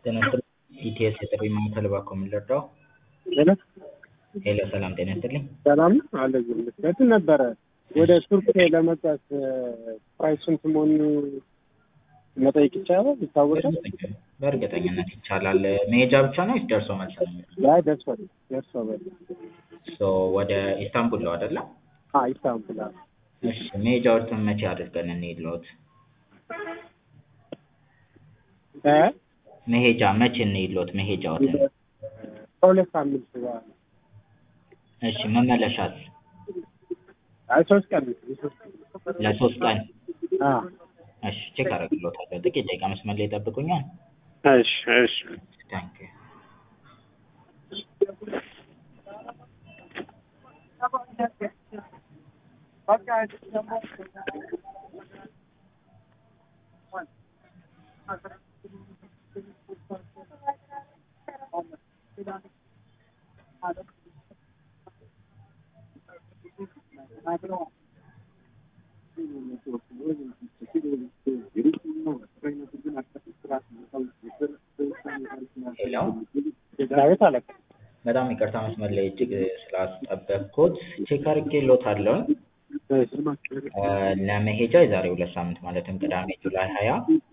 ጤና ይስጥልኝ ኢቲኤስ የጥሪ ማዕከል እባክዎ ምን ልርዳዎ? ሄሎ ሄሎ ሰላም ጤና ይስጥልኝ። ሰላም አለ እንትን ነበረ ወደ ቱርክ ለመጓዝ ፕራይስ ስንት መሆኑን መጠየቅ ይቻላል? ይታወቃል? በእርግጠኝነት ይቻላል። መሄጃ ብቻ ነው ወይስ ደርሶ መልስ ነው? አይ ደርሷል ደርሷል። ሶ ወደ ኢስታንቡል ነው አይደለ? አ ኢስታንቡል አዎ። እሺ መሄጃዎትን መቼ አድርገን እንሂድልዎት? እ መሄጃ መቼ እንሂድልዎት መሄጃዎትን? ከሁለት ሳምንት በኋላ እሺ መመለሻስ? አይ ሶስት ቀን ሶስት ቀን ለሶስት ቀን? አ እሺ ቼክ አደርግልዎታለሁ። ጥቂት ደቂቃ መስመር ላይ ይጠብቁኛል? እሺ እሺ ታንክ ዩ ሄሎ ዳዊት አለቃ በጣም ይቅርታ መስመር ላይ እጅግ ስላስጠበቅኩት ቼክ አድርጌልዎታለሁ። ለመሄጃ የዛሬ ሁለት ሳምንት ማለትም ቅዳሜ ጁላይ ሀያ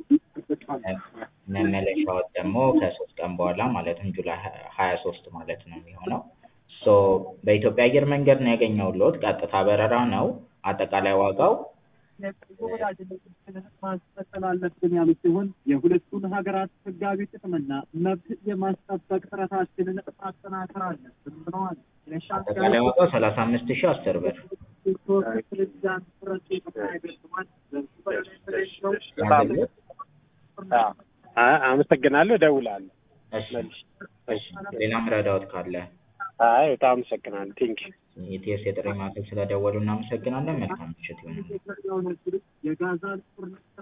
መመለሻዎት ደግሞ ከሶስት ቀን በኋላ ማለትም ጁላይ ሀያ ሶስት ማለት ነው የሚሆነው። ሶ በኢትዮጵያ አየር መንገድ ነው ያገኘሁልዎት። ቀጥታ በረራ ነው። አጠቃላይ ዋጋው ወዳጅነታችንን ማስቀጠል አለብን ያሉ ሲሆን የሁለቱን ሀገራት ሕጋዊ ጥቅምና መብት የማስጠበቅ ጥረታችንን ማጠናከር አለብን ብለዋል። አጠቃላይ ዋጋው ሰላሳ አምስት ሺህ አስር ብር። ፕሬዚዳንት ረሲፕ ታይብ ኤርዶዋን ያንብብልዎት? አ- አመሰግናለሁ። እደውላለሁ። እሺ እሺ ሌላ ምረዳዎት ካለ አይ በጣም አመሰግናለሁ። ቴንክ ኢቲኤስ የጥሪ ማዕከል ስለደወሉ እናመሰግናለን። መልካም ምሽት ይሁንልዎት። የጋዛን ጦርነት